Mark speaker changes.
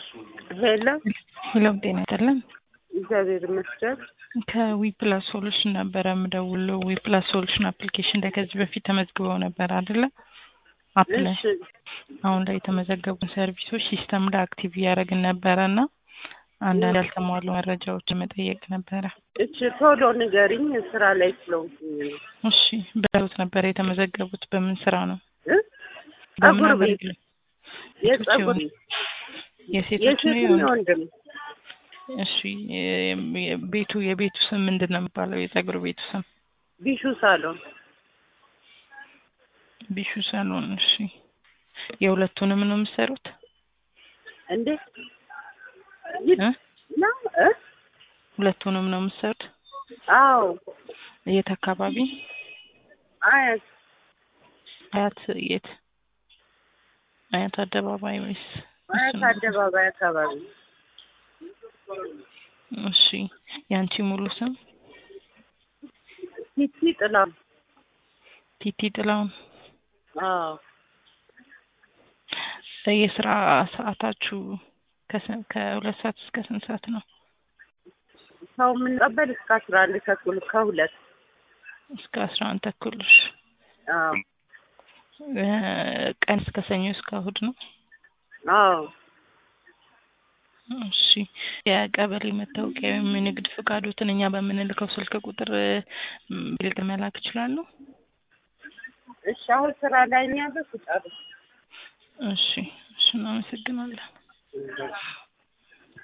Speaker 1: ሄሎ
Speaker 2: ሄሎ ጤና ይስጥልን።
Speaker 1: እግዚአብሔር ይመስገን።
Speaker 2: ከዊፕላስ ሶሉሽን ነበረ የምደውለው። ዊፕላስ ሶሉሽን አፕሊኬሽን ላይ ከዚህ በፊት ተመዝግበው ነበር አይደለ? አፕ ላይ
Speaker 1: እሺ
Speaker 2: አሁን ላይ የተመዘገቡን ሰርቪሶች ሲስተም ላይ አክቲቭ እያደረግን ነበረ እና አንዳንድ ያልተሟሉ መረጃዎችን መጠየቅ ነበረ።
Speaker 1: እሺ ቶሎ ንገሪኝ፣ ስራ ላይ ስለሆንኩኝ ነው።
Speaker 2: እሺ በሎት ነበረ የተመዘገቡት በምን ስራ ነው?
Speaker 1: እ?
Speaker 2: በምን
Speaker 1: ጸጉር ቤት
Speaker 2: አገልግሎት?
Speaker 1: የጸጉር
Speaker 2: የሴቶች ነው
Speaker 1: የሴትም
Speaker 2: የወንድ?
Speaker 1: የወንድም
Speaker 2: እሺ የ- የ- ቤቱ የቤቱ ስም ምንድን ነው የሚባለው? የጸጉር ቤቱ ስም
Speaker 1: ቢሹ ሳሎን
Speaker 2: ቢሹ ሳሎን። እሺ የሁለቱንም ነው የምትሰሩት?
Speaker 1: እንዴ
Speaker 2: እ?
Speaker 1: ነው እ?
Speaker 2: ሁለቱንም ነው የምትሰሩት?
Speaker 1: አዎ
Speaker 2: የት አካባቢ?
Speaker 1: አያት
Speaker 2: አያት የት? አያት አደባባይ ወይስ?
Speaker 1: አያት
Speaker 2: እሱን-
Speaker 1: አደባባይ አካባቢ
Speaker 2: እሺ የአንቺ ሙሉ ስም
Speaker 1: ቲቲ ጥላ
Speaker 2: ቲቲ ጥላውን።
Speaker 1: አዎ
Speaker 2: የስራ ሰዓታችሁ ከስን- ከሁለት ሰዓት እስከ ስንት ሰዓት ነው?
Speaker 1: ሰው የምንቀበል እስከ አስራ አንድ ተኩል ከሁለት
Speaker 2: እስከ አስራ አንድ ተኩል። እሺ።
Speaker 1: አዎ
Speaker 2: እ፣ ቀን እስከ ሰኞ እስከ እሑድ ነው?
Speaker 1: አዎ
Speaker 2: እሺ የቀበሌ መታወቂያ ወይም የንግድ ፍቃዶትን እኛ በምንልከው ስልክ ቁጥር ም፣ ብልጥ መላክ ይችላሉ?
Speaker 1: እሺ አሁን ስራ ላይ ነው ያለው ስጨርስ
Speaker 2: እሺ እሺ እናመሰግናለን።